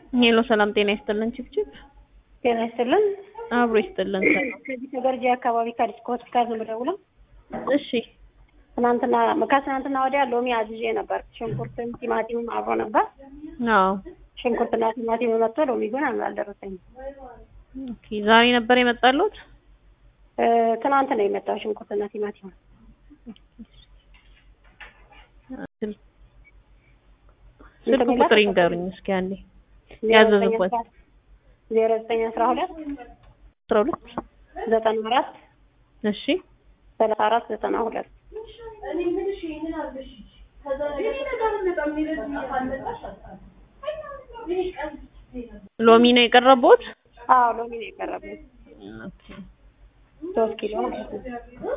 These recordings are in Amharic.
ሄሎ ሰላም ጤና ይስጥልን ችብችብ ጤና ይስጥልን። አብሮ ይስጥልን ሰላም ከዚህ ከገርጂ አካባቢ ከዲስኮ ሆስፒታል ነው የምደውለው። እሺ ትናንትና ከትናንትና ወዲያ ሎሚ አዝዤ ነበር። ሽንኩርትም ቲማቲምም አብሮ ነበር። አዎ ሽንኩርትና ቲማቲም መጥቶ ሎሚ ግን አልደረሰኝም። ኦኬ ዛሬ ነበር የመጣሉት እ፣ ትናንት ነው የመጣው ሽንኩርትና ቲማቲም። ስልክ ቁጥር ይንገሩኝ እስኪ አንዴ ያዘዙበት ዜሮ ዘጠኝ አስራ ሁለት አስራ ሁለት ዘጠና አራት እሺ ሰላሳ አራት ዘጠና ሁለት ሎሚ ነው የቀረቡት አዎ ሎሚ ነው የቀረብኝ ኦኬ ሶስት ኪሎ ማለት ነው።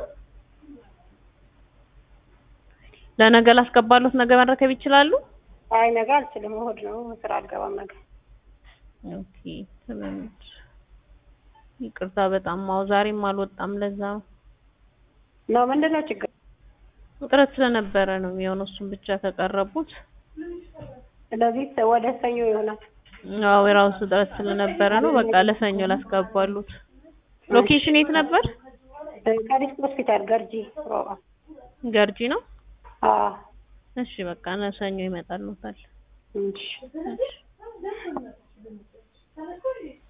ለነገ ላስገባሉት ነገ መረከብ ይችላሉ አይ ነገ አልችልም፣ እሑድ ነው ስራ አልገባም ነገ። ኦኬ ትንሽ ይቅርታ በጣም ማው ዛሬም አልወጣም ለዛ ነው ነው ምንድን ነው ችግር? ውጥረት ስለነበረ ነው የሚሆነው እሱን ብቻ ከቀረቡት ስለዚህ ወደ ሰኞ ይሆናል። አዎ የራሱ ውጥረት ስለነበረ ነው በቃ ለሰኞ ላስገባሉት ሎኬሽን የት ነበር ከዲስክ ሆስፒታል ገርጂ ሮባ። ገርጂ ነው አዎ እሺ በቃ ለሰኞ ይመጣሉታል እሺ እሺ